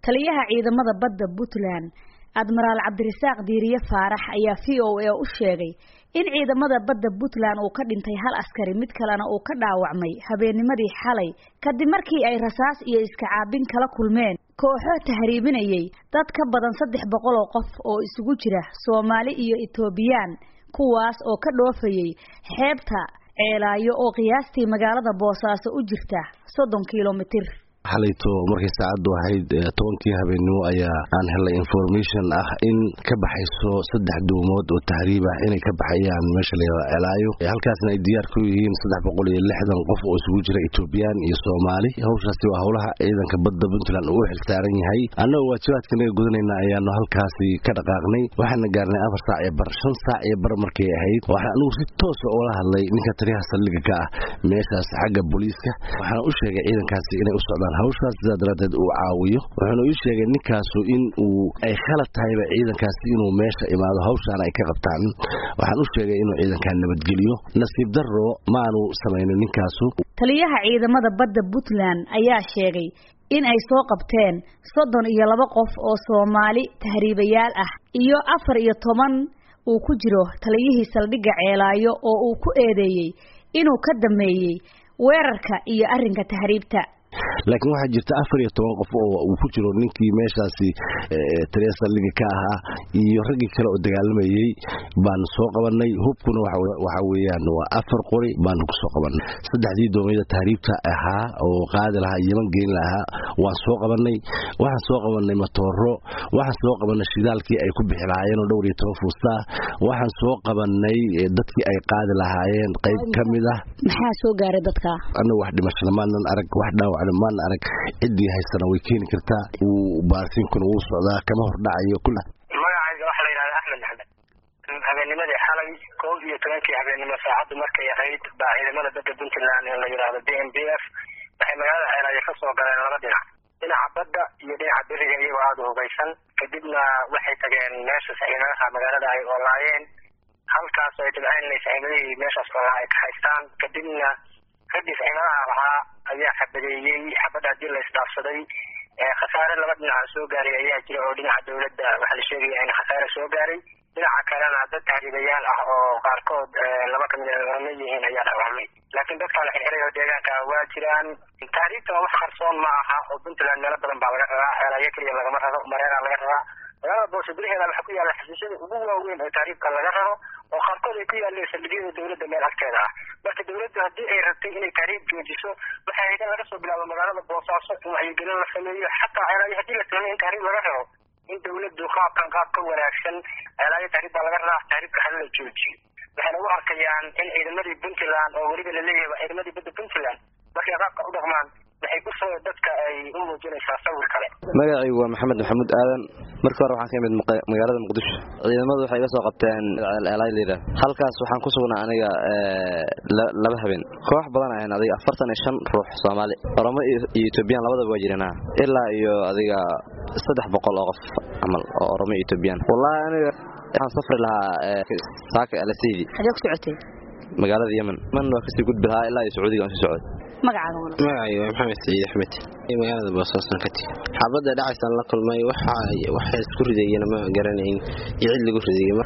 taliyaha ciidamada badda puntland admiraal cabdirasaaq diiriye faarax ayaa v o a u sheegay in ciidamada badda puntland uu ka dhintay hal askari mid kalena uu ka dhaawacmay habeennimadii xalay kadib markii ay rasaas iyo iska caabin kala kulmeen kooxo tahriibinayay dad ka badan saddex boqol oo qof oo isugu jira soomaali iyo etoobiyaan kuwaas oo ka dhoofayay xeebta ceelaayo oo qiyaastii magaalada boosaaso u jirta soddon kilomitir xalayto markay saacaddu ahayd tobankii habeennimo ayaa aan helay information ah in ka baxayso saddex duumood oo tahriib ah inay ka baxayaan meesha layihahdo celaayo halkaasna ay diyaar ku yihiin saddex boqol iyo lixdan qof oo isugu jira etoobiyaan iyo soomaali hawshaasi waa howlaha ciidanka badda puntland uu xilsaaran yahay annagoo waajibaadkanaga gudanayna ayaanu halkaasi ka dhaqaaqnay waxaana gaarnay afar saac iyo bar shan saac iyo bar markay ahayd waxaan anigu si toosa oola hadlay ninka taliyaha saldhiga ka ah meeshaas xagga booliiska waxaana u sheegay ciidankaasi inay u socdaan hawshaas sidaa daraaddeed uu caawiyo wuxuuna ii sheegay ninkaasu in uu ay khalad tahayba ciidankaasi inuu meesha imaado hawshaana ay ka qabtaan waxaan u sheegay inuu ciidankaa nabadgeliyo nasiib darro maaanu samaynin ninkaasu taliyaha ciidamada badda puntland ayaa sheegay in ay soo qabteen soddon iyo laba qof oo soomaali tahriibayaal ah iyo afar iyo toban uu ku jiro taliyihii saldhigga ceelaayo oo uu ku eedeeyey inuu ka dameeyey weerarka iyo arrinka tahriibta laakiin waxaa jirta afar iyo toban qof oo uu ku jiro ninkii meeshaasi taliya saldhiga ka ahaa iyo raggii kale oo dagaalamayey baanu soo qabanay hubkuna waxa weeyaan waa afar qori baanu ku soo qabanay saddexdii doomiyada tahriibta ahaa oo qaadi lahaa yeman geyn lahaa waan soo qabanay waxaan soo qabanay matooro waxaan soo qabanay shidaalkii ay ku bixi lahaayeen oo dhowr iyo toban fuustaa waxaan soo qabanay dadkii ay qaadi lahaayeen qayb ka mid ah maxaa soo gaaray dadka anagu wax dhimashada maanan arag wax dhaawac maan arag ciddii haysana way keeni kartaa uu baarsiinkuna wuu socdaa kama hordhacayo kula magacayga waxaa la yidhahda axmed maxmed habeennimadii xalay kow iyo tobankii habeennimo saacaddu markay ahayd baa ciidamada badda puntland ee la yidhaahdo b m b f waxay magaalada ceelaayo ka soo galeen laba dhinac dhinaca badda iyo dhinaca beriga iyagoo aada u hubaysan kadibna waxay tageen meesha saxiimadaha magaalada ay oolaayeen halkaas ay dabceen inay saxiimadihii meeshaas oolaa ay ka haystaan kadibna raggii saxiimadaha lahaa ayaa xabadeeyey xabadda haddii la isdhaafsaday khasaare laba dhinaca soo gaaray ayaa jira oo dhinaca dawladda waxaa la sheegaya in khasaare soo gaaray dhinaca kalena dad tahriibayaal ah oo qaarkood laba kamid a orama yihiin ayaa dhaawacmay laakiin dadkaa la xirxiray oo deegaanka waa jiraan tahriibta wax qarsoon ma aha oo puntland meelo badan baa laga raraa ceelaayo keliya lagama raro mareeraa laga raraa magaalada boose gudaheeda waxaa ku yaalla xasuusyada ugu waaweyn oo tahriibka laga raro oo qaarkood ay ku yaaleen saldhigyada dawladda meel agteeda ah marka dawladdu haddii ay rabtay inay tahriib joojiso waxay ahayd in laga soo bilaabo magaalada boosaaso in wacyigelin la sameeyo xataa ceelaayo haddii la sameeyo in tahriib laga raro in dawladdu qaabkan qaab ka wanaagsan ceelaayo tahriib baa laga raraa tahriibka hala la joojiyo waxayna u arkayaan in ciidamadii puntland oo weliba laleeyahay ciidamadii badda puntland markay qaabka u dhaqmaan waxay kusoo dadka ay u muujinaysaa sawir kale magacaygu waa maxamed maxamuud aadan markii hore waxaan ka imid magaalada muqdisho ciidamadu waxay iga soo qabteen elaylyra halkaas waxaan ku sugnaa aniga laba habeen koox badan ahayn adiga afartan iyo shan ruux soomaali oromo iyo etoobiyaan labadaba waa jirana ilaa iyo adiga saddex boqol oo qof camal oo oromo iyo etoobiyaan wallahi aniga waxaan safri lahaa saaka alaseydi xagee ku socotay magaalada yemen yemen waa kasii gudbi lahaa ilaa iyo sacuudiga aan sii socday magacaaga magacayga waa maxamed saciid axmed magaalada boosaasan ka tigi xabadda dhacaysaan la kulmay waxa isku ridayena ma garanayn iyo cid lagu ridayay